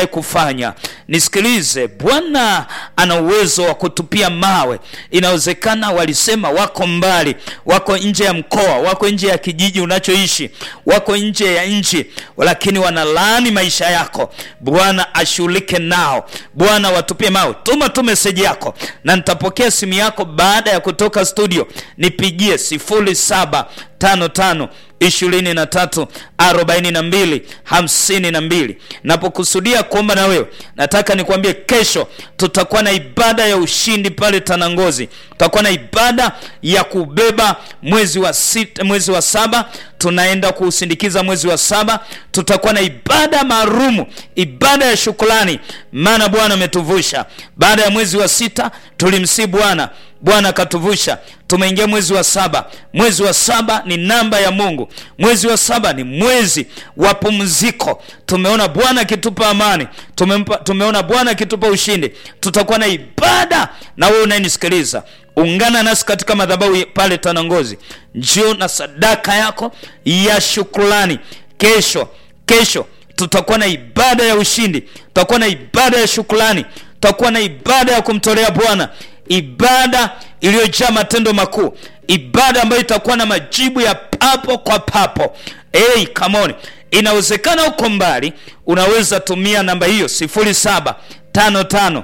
kufanya. Nisikilize, Bwana ana uwezo wa kutupia mawe. Inawezekana walisema wako mbali, wako nje ya mkoa, wako nje ya kijiji unachoishi, wako nje ya nchi, lakini wanalaani maisha yako. Bwana ashughulike nao, Bwana watupie mawe. Tuma tu meseji yako na nitapokea simu yako baada ya kutoka studio. Nipigie sifuri saba tano tano ishirini na tatu arobaini na mbili hamsini na mbili. Napokusudia kuomba na wewe, nataka nikwambie, kesho tutakuwa na ibada ya ushindi pale Tanangozi. Tutakuwa na ibada ya kubeba mwezi wa sita, mwezi wa saba tunaenda kuusindikiza mwezi wa saba. Tutakuwa na ibada maalumu, ibada ya shukrani, maana Bwana ametuvusha. Baada ya mwezi wa sita tulimsii Bwana, Bwana akatuvusha. Tumeingia mwezi wa saba. Mwezi wa saba ni namba ya Mungu. Mwezi wa saba ni mwezi wa pumziko. Tumeona Bwana akitupa amani, tumempa, tumeona Bwana akitupa ushindi. Tutakuwa na ibada, na wewe unayenisikiliza ungana nasi katika madhabahu pale Tanangozi, njoo na sadaka yako ya shukrani. Kesho kesho tutakuwa na ibada ya ushindi, tutakuwa na ibada ya shukrani, tutakuwa na ibada ya kumtolea Bwana, ibada iliyojaa matendo makuu, ibada ambayo itakuwa na majibu ya papo kwa papo. Hey, come on. Inawezekana uko mbali, unaweza tumia namba hiyo 0755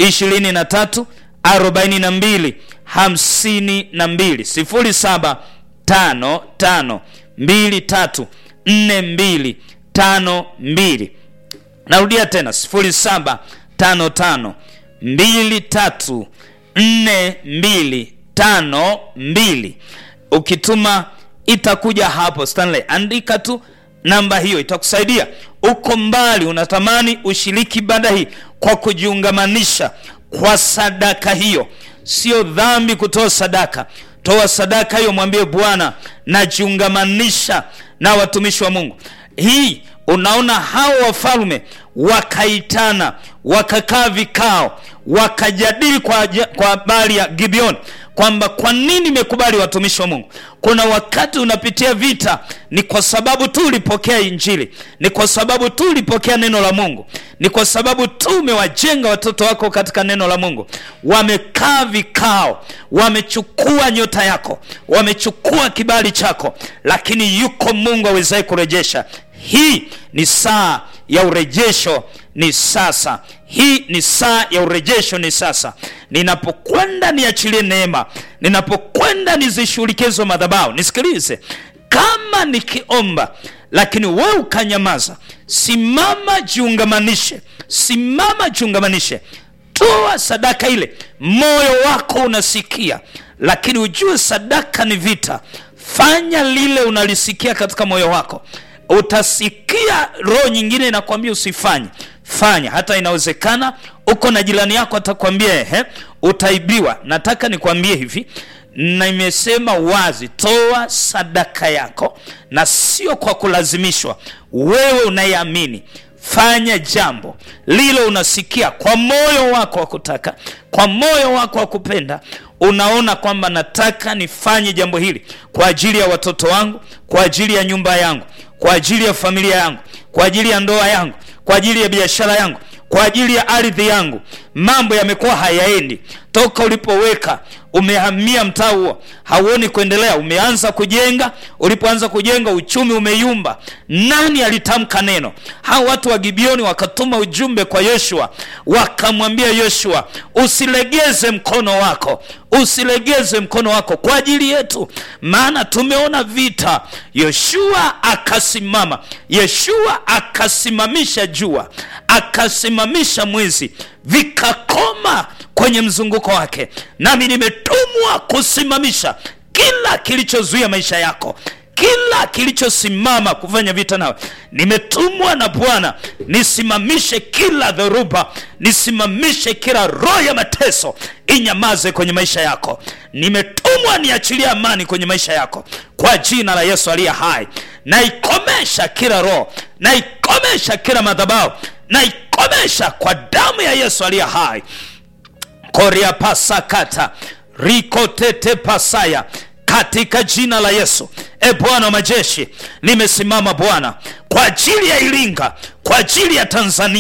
23 arobaini na mbili hamsini na mbili sifuri saba tano tano mbili tatu nne mbili tano mbili. Narudia tena sifuri saba tano tano mbili tatu nne mbili tano mbili. Ukituma itakuja hapo Stanley, andika tu namba hiyo itakusaidia. Uko mbali, unatamani ushiriki ibada hii kwa kujiungamanisha kwa sadaka hiyo. Sio dhambi kutoa sadaka. Toa sadaka hiyo, mwambie Bwana, najiungamanisha na watumishi wa Mungu. Hii unaona, hao wafalme wakaitana, wakakaa vikao, wakajadili kwa kwa habari ya Gibeon kwamba kwa nini imekubali watumishi wa Mungu. Kuna wakati unapitia vita, ni kwa sababu tu ulipokea Injili, ni kwa sababu tu ulipokea neno la Mungu, ni kwa sababu tu umewajenga watoto wako katika neno la Mungu. Wamekaa vikao, wamechukua nyota yako, wamechukua kibali chako, lakini yuko Mungu awezaye kurejesha. Hii ni saa ya urejesho, ni sasa. Hii ni saa ya urejesho, ni sasa. Ninapokwenda niachilie neema, ninapokwenda nizishughulikie hizo madhabahu. Nisikilize, kama nikiomba lakini wewe ukanyamaza, simama, jiungamanishe, simama, jiungamanishe, toa sadaka ile. Moyo wako unasikia, lakini ujue sadaka ni vita. Fanya lile unalisikia katika moyo wako utasikia roho nyingine inakwambia usifanye, fanya. Hata inawezekana uko na jirani yako atakwambia ehe, utaibiwa. Nataka nikwambie hivi, na nimesema wazi, toa sadaka yako, na sio kwa kulazimishwa. Wewe unayeamini fanya jambo lile unasikia kwa moyo wako wa kutaka, kwa moyo wako wa kupenda unaona kwamba nataka nifanye jambo hili kwa ajili ya watoto wangu, kwa ajili ya nyumba yangu, kwa ajili ya familia yangu, kwa ajili ya ndoa yangu, kwa ajili ya biashara yangu, kwa ajili ya ardhi yangu. Mambo yamekuwa hayaendi toka ulipoweka umehamia mtaa huo, hauoni kuendelea. Umeanza kujenga, ulipoanza kujenga uchumi umeyumba. Nani alitamka neno? Hao watu wa Gibeoni wakatuma ujumbe kwa Yoshua, wakamwambia Yoshua, usilegeze mkono wako, usilegeze mkono wako kwa ajili yetu, maana tumeona vita. Yoshua akasimama, Yoshua akasimamisha jua, akasimamisha mwezi, vikakoma kwenye mzunguko wake. Nami nimetumwa kusimamisha kila kilichozuia maisha yako, kila kilichosimama kufanya vita nawe. Nimetumwa na Bwana nisimamishe kila dhoruba, nisimamishe kila roho ya mateso, inyamaze kwenye maisha yako. Nimetumwa niachilie amani kwenye maisha yako kwa jina la Yesu aliye hai. Naikomesha kila roho, naikomesha kila madhabahu, naikomesha kwa damu ya Yesu aliye hai koria pasakata rikotete pasaya katika jina la Yesu. E Bwana wa majeshi, nimesimama Bwana kwa ajili ya Iringa, kwa ajili ya Tanzania,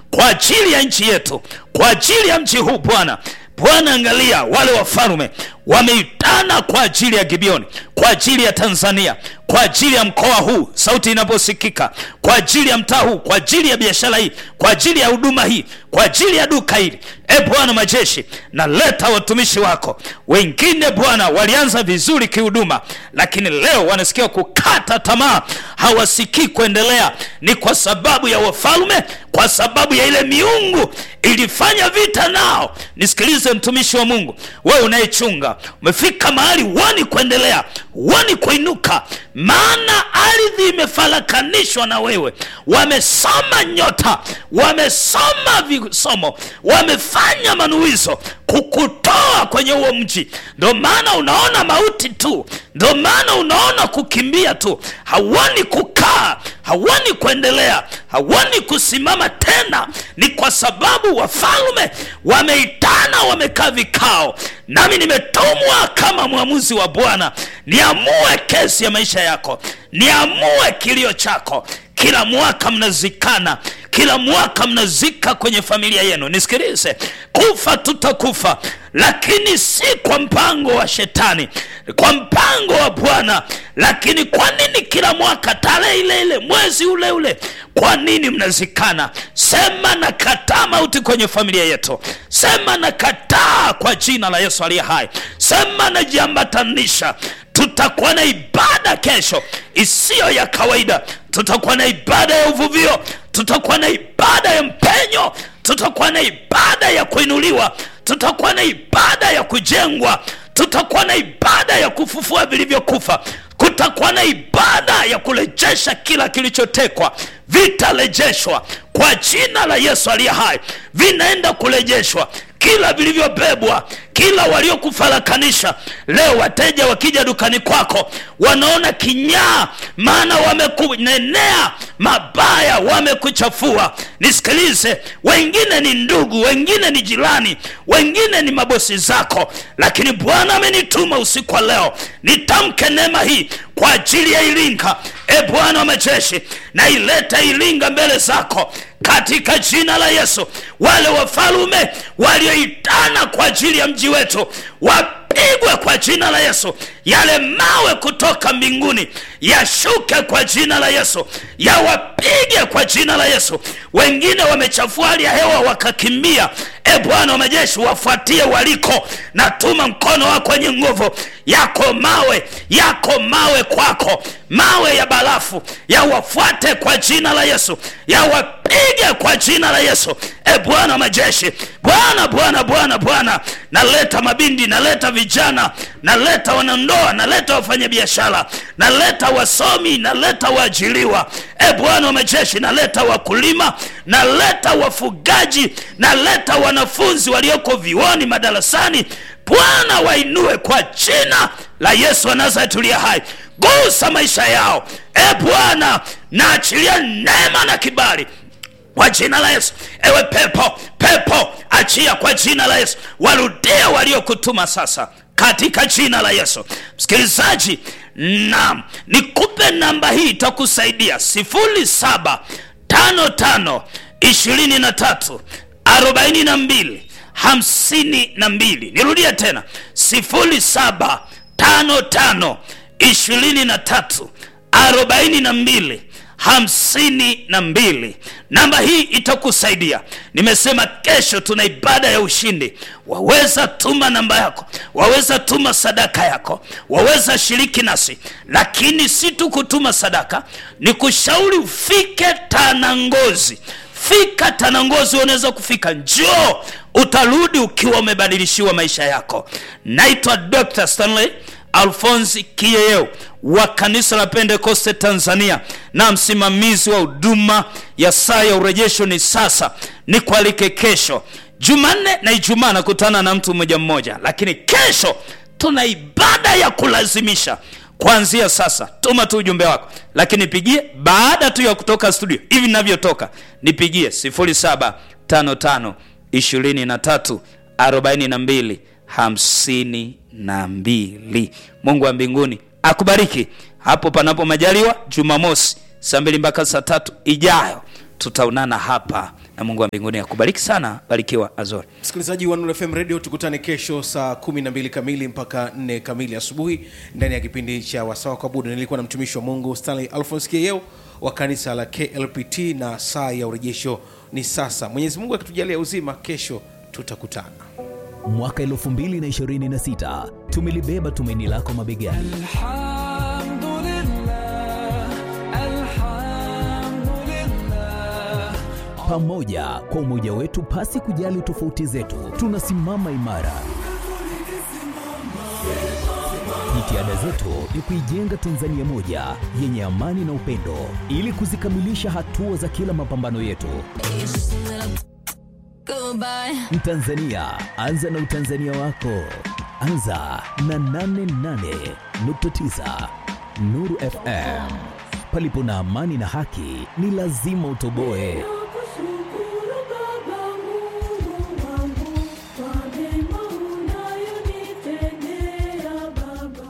kwa ajili ya nchi yetu kwa ajili ya mji huu bwana bwana angalia wale wafalume wameitana kwa ajili ya gibeoni kwa ajili ya tanzania kwa ajili ya mkoa huu sauti inaposikika kwa ajili ya mtaa huu kwa ajili ya biashara hii kwa ajili ya huduma hii kwa ajili ya duka hili e bwana majeshi naleta watumishi wako wengine bwana walianza vizuri kihuduma lakini leo wanasikia kukata tamaa hawasikii kuendelea ni kwa sababu ya wafalme kwa sababu ya ile miungu ilifanya vita nao nisikilize mtumishi wa mungu wewe unayechunga umefika mahali wani kuendelea wani kuinuka maana ardhi imefarakanishwa na wewe wamesoma nyota wamesoma visomo wamefanya manuizo kukutoa kwenye huo mji ndo maana unaona mauti tu ndo maana unaona kukimbia tu hawani kukaa hawani kuendelea hawani kusimama tena ni kwa sababu wafalme wameitana wamekaa vikao nami nimetumwa kama mwamuzi wa bwana niamue kesi ya maisha yako niamue kilio chako kila mwaka mnazikana kila mwaka mnazika kwenye familia yenu nisikilize kufa tutakufa lakini si kwa mpango wa shetani kwa mpango wa bwana lakini kwa nini kila mwaka tarehe ile ile mwezi ule ule kwa nini mnazikana sema na kataa mauti kwenye familia yetu sema na kataa kwa jina la yesu aliye hai sema najiambatanisha tutakuwa na ibada kesho isiyo ya kawaida tutakuwa na ibada ya uvuvio tutakuwa na ibada ya mpenyo tutakuwa na ibada ya kuinuliwa tutakuwa na ibada ya kujengwa tutakuwa na ibada ya kufufua vilivyokufa kutakuwa na ibada ya kurejesha kila kilichotekwa vitarejeshwa kwa jina la yesu aliye hai vinaenda kurejeshwa kila vilivyobebwa kila waliokufarakanisha leo wateja wakija dukani kwako wanaona kinyaa maana wamekunenea mabaya wamekuchafua nisikilize wengine ni ndugu wengine ni jirani wengine ni mabosi zako lakini bwana amenituma usiku wa leo nitamke neema hii kwa ajili ya iringa e bwana wa majeshi na ileta iringa mbele zako katika jina la yesu wale wafalume walioitana kwa ajili ya mji wetu wapigwe kwa jina la yesu yale mawe kutoka mbinguni yashuke kwa jina la yesu yawapige kwa jina la yesu wengine wamechafua hali ya hewa wakakimbia e bwana wa majeshi wafuatie waliko natuma mkono wako wenye nguvu yako mawe yako mawe kwako mawe ya barafu yawafuate kwa jina la yesu yawapige kwa jina la yesu e bwana wa majeshi bwana bwana bwana bwana naleta mabindi naleta vijana naleta wanandoa naleta wafanyabiashara naleta wasomi naleta waajiliwa e bwana wa majeshi naleta wakulima naleta wafugaji naleta wanafunzi walioko vioni madarasani bwana wainue kwa jina la yesu wa nazareti uliye hai gusa maisha yao e bwana naachilia neema na kibali kwa jina la yesu ewe pepo pepo achia kwa jina la yesu warudie waliokutuma sasa katika jina la yesu msikilizaji nam nikupe namba hii itakusaidia sifuri saba tano tano ishirini na tatu arobaini na mbili hamsini na mbili nirudie tena sifuri saba tano tano ishirini na tatu arobaini na mbili hamsini na mbili namba hii itakusaidia nimesema kesho tuna ibada ya ushindi waweza tuma namba yako waweza tuma sadaka yako waweza shiriki nasi lakini si tu kutuma sadaka ni kushauri ufike tanangozi fika tanangozi unaweza kufika njoo utarudi ukiwa umebadilishiwa maisha yako naitwa dr stanley alfonsi kiyeyeo wa kanisa la pentekoste tanzania na msimamizi wa huduma ya saa ya urejesho ni sasa ni kualike kesho jumanne na ijumaa nakutana na mtu mmoja mmoja lakini kesho tuna ibada ya kulazimisha kuanzia sasa tuma tu ujumbe wako lakini pigie baada tu ya kutoka studio hivi navyotoka nipigie 0755 23 42 hamsini na mbili mungu wa mbinguni akubariki hapo panapo majaliwa jumamosi saa mbili mpaka saa tatu ijayo tutaonana hapa na mungu wa mbinguni akubariki sana barikiwa azori msikilizaji wa Nuru FM radio tukutane kesho saa 12 kamili mpaka 4 kamili asubuhi ndani ya kipindi cha wasawa kwa budu nilikuwa na mtumishi wa mungu stanley alphons kieo wa kanisa la klpt na saa ya urejesho ni sasa mwenyezi mungu akitujalia uzima kesho tutakutana mwaka 2026 tumelibeba tumaini lako mabegani الحمد لله الحمد لله pamoja kwa umoja wetu pasi kujali tofauti zetu tunasimama imara jitihada zetu ni kuijenga tanzania moja yenye amani na upendo ili kuzikamilisha hatua za kila mapambano yetu Goodbye. mtanzania anza na utanzania wako anza na 88.9 nuru fm palipo na amani na haki ni lazima utoboe Nakushukuru Baba Mungu wangu kwa mema unayonitendea Baba.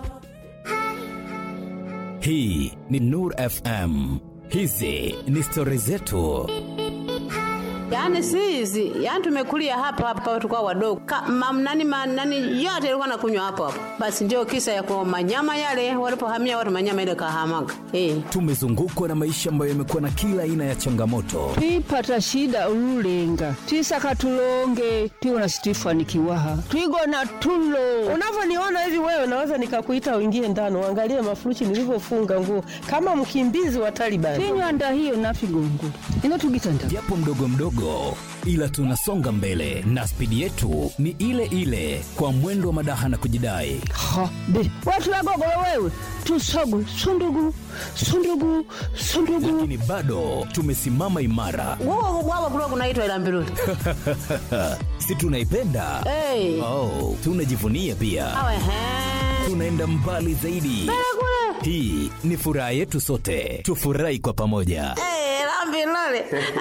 hii ni nur fm hizi ni stori zetu Yaani si hizi, yaani tumekulia hapa hapa tukao wadogo. Ka, mam, nani, ma, nani yote ilikuwa nakunywa hapo hapo. Basi ndio kisa ya kwa manyama yale walipohamia watu manyama ile kahamaga. Eh. tumezungukwa na maisha ambayo yamekuwa na kila aina ya changamoto twipata shida ululenga twisaka tulonge twiwona situifanikiwaha twigona tulo unavyoniona hivi wewe naweza nikakuita uingie ndani uangalie mafuruchi nilivyofunga nguo kama mkimbizi wa Taliban. tinywanda hiyo nafigongo ino tugitanda japo mdogo mdogo ila tunasonga mbele na spidi yetu ni ile ile kwa mwendo wa madaha na kujidai ha be watulagogolo wewe tusogu sundugu sundugu sundugu lakini bado tumesimama imara Wao wao kulikuwa kunaitwa ila mbiruli. si tunaipenda Eh. oh, tunajivunia pia Awe he. tunaenda mbali zaidi hii ni furaha yetu sote tufurahi kwa pamoja Eh, la mbiruli.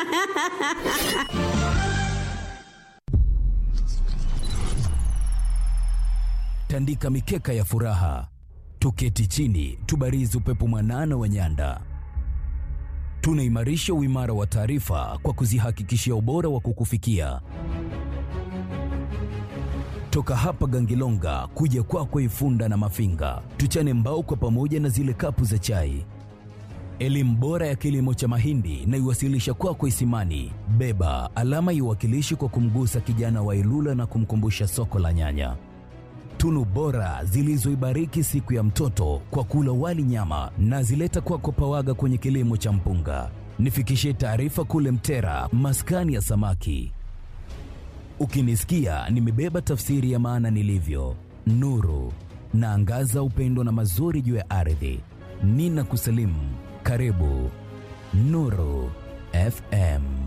tandika mikeka ya furaha tuketi chini tubarizi upepo mwanana wa nyanda tunaimarisha uimara wa taarifa kwa kuzihakikishia ubora wa kukufikia toka hapa gangilonga kuja kwako ifunda na mafinga tuchane mbao kwa pamoja na zile kapu za chai elimu bora ya kilimo cha mahindi na iwasilisha kwako isimani beba alama iwakilishi kwa kumgusa kijana wa ilula na kumkumbusha soko la nyanya tunu bora zilizoibariki siku ya mtoto kwa kula wali nyama na zileta kwako pawaga kwenye kilimo cha mpunga nifikishie taarifa kule mtera maskani ya samaki ukinisikia nimebeba tafsiri ya maana nilivyo nuru naangaza upendo na mazuri juu ya ardhi nina kusalimu karibu nuru fm